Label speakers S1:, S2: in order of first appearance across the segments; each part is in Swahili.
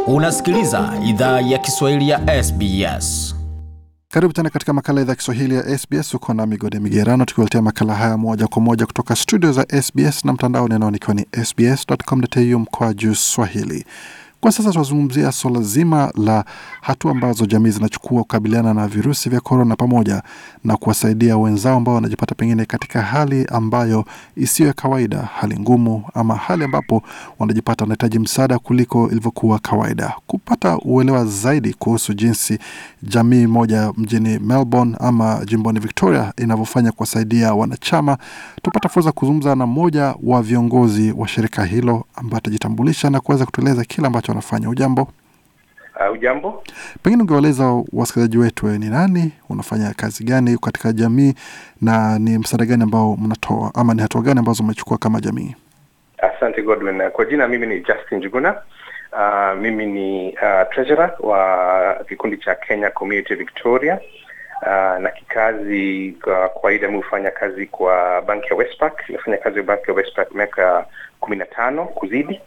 S1: Unasikiliza idhaa ya Kiswahili ya SBS.
S2: Karibu tena katika makala idhaa ya Kiswahili ya SBS. Uko na Migode Migerano tukiwaletea makala haya moja kwa moja kutoka studio za SBS na mtandao ninaonikiwa ni sbs.com.au mkoa juu Swahili. Kwa sasa tunazungumzia suala zima la hatua ambazo jamii zinachukua kukabiliana na virusi vya korona, pamoja na kuwasaidia wenzao ambao wanajipata pengine katika hali ambayo isiyo ya kawaida, hali ngumu, ama hali ambapo wanajipata wanahitaji msaada kuliko ilivyokuwa kawaida. Kupata uelewa zaidi kuhusu jinsi jamii moja mjini Melbourne ama jimboni Victoria inavyofanya kuwasaidia wanachama, tupata fursa kuzungumza na mmoja wa viongozi wa shirika hilo ambaye atajitambulisha na kuweza kutueleza kile ambacho wanafanya. Ujambo,
S3: Uh, ujambo.
S2: pengine ungewaeleza wasikilizaji wetu wewe ni nani, unafanya kazi gani katika jamii na ni msaada gani ambao mnatoa ama ni hatua gani ambazo mmechukua kama jamii?
S3: Asante Godwin. Kwa jina mimi ni Justin Juguna. Uh, mimi ni uh, treasurer wa kikundi cha Kenya Community Victoria. Uh, na kikazi kwa kawaida mi hufanya kazi kwa banki ya Westpac. Nimefanya kazi kwa banki ya Westpac miaka kumi na tano kuzidi.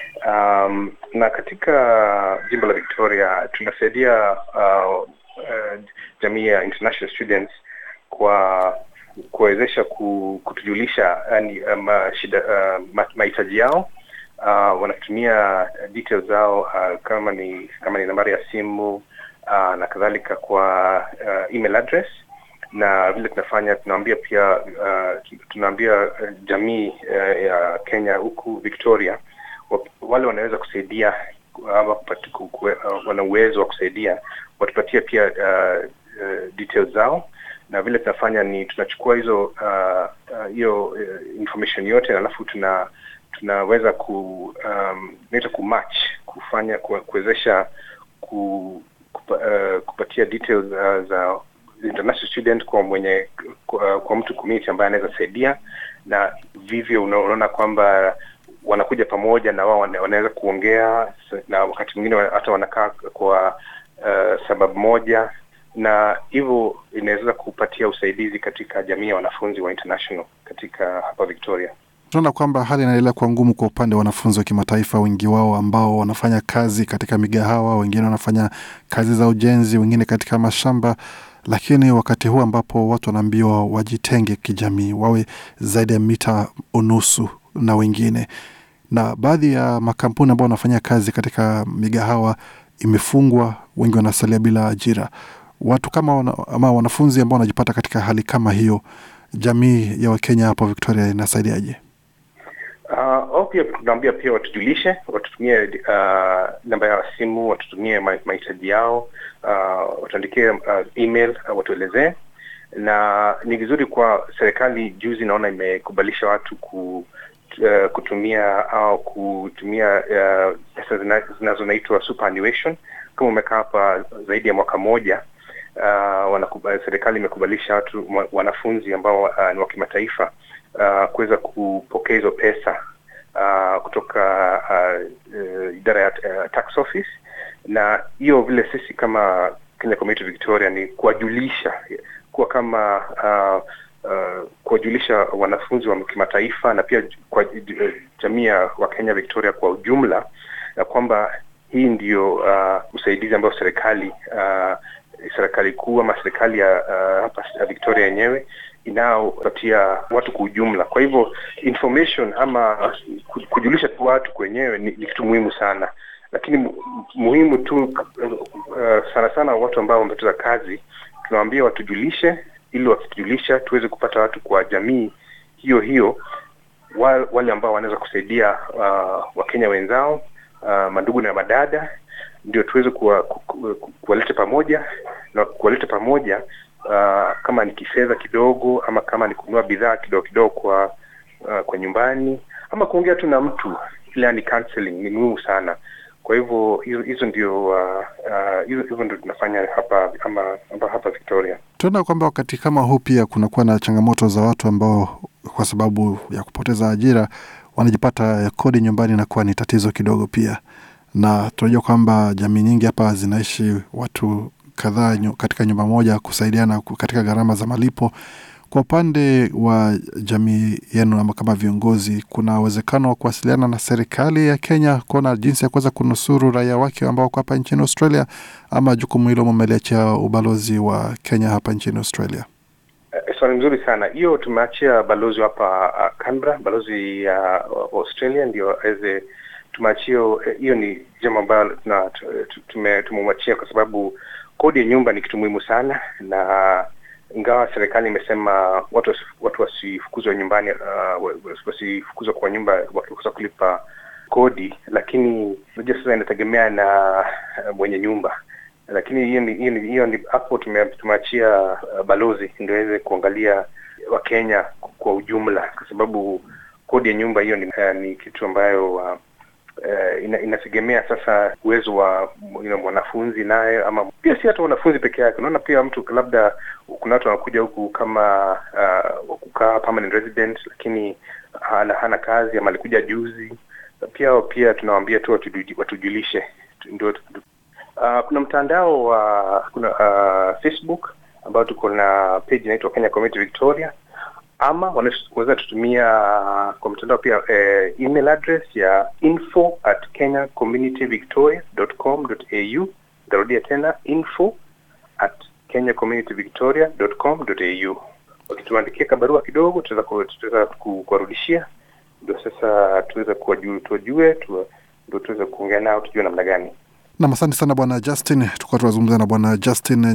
S3: Um, na katika jimbo la Victoria tunasaidia uh, uh, jamii ya international students kwa kuwezesha ku, kutujulisha yani um, shida uh, ma- mahitaji yao uh, wanatumia details zao uh, kama ni kama ni nambari ya simu uh, na kadhalika kwa uh, email address na vile tunafanya tunaambia pia uh, tunaambia uh, jamii uh, ya Kenya huku Victoria wa- wale wanaweza kusaidia ama kupati- ku- ku- uh, wana uwezo wa kusaidia watupatie pia uh, uh, details zao na vile tunafanya ni tunachukua hizo uh, uh, hiyo uh, information yote alafu tuna tunaweza ku um, naita ku match kufanya ku- kuwezesha ku, kupa, uh, kupatia details uh, za international student kwa mwenye kwa, kwa mtu community ambaye anaweza saidia na vivyo una- unaona kwamba wanakuja pamoja na wao wana- wanaweza kuongea s- na wakati mwingine wa- hata wanakaa kwa uh, sababu moja na hivyo inaweza kupatia usaidizi katika jamii ya wanafunzi wa international katika hapa Victoria.
S2: Tunaona kwamba hali inaendelea kuwa ngumu kwa upande wa wanafunzi wa kimataifa, wengi wao ambao wanafanya kazi katika migahawa, wengine wanafanya kazi za ujenzi, wengine katika mashamba. Lakini wakati huu ambapo watu wanaambiwa wajitenge kijamii, wawe zaidi ya mita unusu na wengine, na baadhi ya makampuni ambao wanafanya kazi katika migahawa imefungwa, wengi wanasalia bila ajira. Watu kama wana, ama wanafunzi ambao wanajipata katika hali kama hiyo, jamii ya Wakenya hapo Victoria inasaidiaje?
S3: Uh, au pia tunaambia pia watujulishe, watutumie uh, namba ya simu, watutumie ma- mahitaji yao, uh, watuandikie uh, email uh, watuelezee. Na ni vizuri kwa serikali, juzi naona imekubalisha watu ku, uh, kutumia au kutumia uh, pesa zina- zinazonaitwa superannuation. Kama umekaa hapa zaidi ya mwaka moja uh, wanakuba, serikali imekubalisha watu wa- wanafunzi ambao uh, ni wa kimataifa uh, kuweza kupokea hizo pesa uh, kutoka uh, uh, idara ya uh, tax office na hiyo vile sisi kama Kenya Community Victoria ni kuwajulisha kuwa kama uh, uh, kuwajulisha wanafunzi wa kimataifa na pia kwa uh, jamii ya Wakenya Victoria kwa ujumla ya kwamba hii ndio uh, usaidizi ambao serikali uh, serikali kuu ama serikali ya uh, hapa Victoria yenyewe inayopatia watu kwa ujumla. Kwa hivyo information ama ku- kujulisha tu watu kwenyewe ni, ni kitu muhimu sana, lakini mu, muhimu tu uh, sana sana watu ambao wamepoteza kazi tunawaambia watujulishe, ili wakitujulisha tuweze kupata watu kwa jamii hiyo hiyo wa- wale ambao wanaweza kusaidia uh, Wakenya wenzao uh, mandugu na madada, ndio tuweze kuwa- ku- ku- ku- kuwaleta pamoja na kuwaleta pamoja uh, kama ni kifedha kidogo ama kama ni kununua bidhaa kidogo kidogo kwa uh, kwa nyumbani ama kuongea tu na mtu, ile yani counseling ni muhimu sana. Kwa hivyo hizo hizo ndio uh, uh, hizo hivyo ndio tunafanya hapa ama hapa, hapa Victoria.
S2: Tunaona kwamba wakati kama huu pia kunakuwa na changamoto za watu ambao kwa sababu ya kupoteza ajira wanajipata kodi nyumbani inakuwa ni tatizo kidogo pia, na tunajua kwamba jamii nyingi hapa zinaishi watu kadhaa nyu- katika nyumba moja kusaidiana ku- katika gharama za malipo. Kwa upande wa jamii yenu ama kama viongozi, kuna uwezekano wa kuwasiliana na serikali ya Kenya kuona jinsi ya kuweza kunusuru raia wake ambao wako hapa nchini Australia, ama jukumu hilo mumeliachia ubalozi wa Kenya hapa nchini Australia?
S3: Uh, swali mzuri sana hiyo. Tumeachia balozi hapa uh, Canberra, balozi ya uh, Australia ndio aweze tumeachia hiyo. Ni jambo ambayo tumemwachia kwa sababu kodi ya nyumba ni kitu muhimu sana, na ingawa serikali imesema watu watu wasifukuzwe nyumbani, uh, wasifukuzwa kwa nyumba wakikosa kulipa kodi, lakini unajua sasa inategemea na mwenye nyumba lakini hiyo ni hiyo ni hiyo ni hapo tumeachia uh, balozi ndio aweze kuangalia Wakenya kwa ujumla, kwa sababu kodi ya nyumba hiyo ni, uh, ni kitu ambayo uh, uh, ina, inategemea sasa uwezo wa you know, mwanafunzi naye, ama pia si hata wanafunzi peke yake. Unaona pia mtu labda kuna watu wanakuja huku kama uh, kukaa permanent resident, lakini hana, hana kazi ama alikuja juzi. Pia pia tunawaambia tu watujulishe ndio Uh, kuna mtandao wa uh, kuna uh, Facebook ambao tuko na page inaitwa Kenya Community Victoria, ama wanaweza tutumia kwa mtandao pia eh, email address ya info at kenyacommunityvictoria.com.au. Nitarudia tena info at kenyacommunityvictoria.com.au. Wakituandikia kabarua kidogo, tutaweza kuwarudishia, ndio sasa tuweze tuwajue, ndio tuweze kuongea nao, tujue namna gani
S2: Nam, asante sana Bwana Justin. Tukuwa tunazungumza na Bwana Justin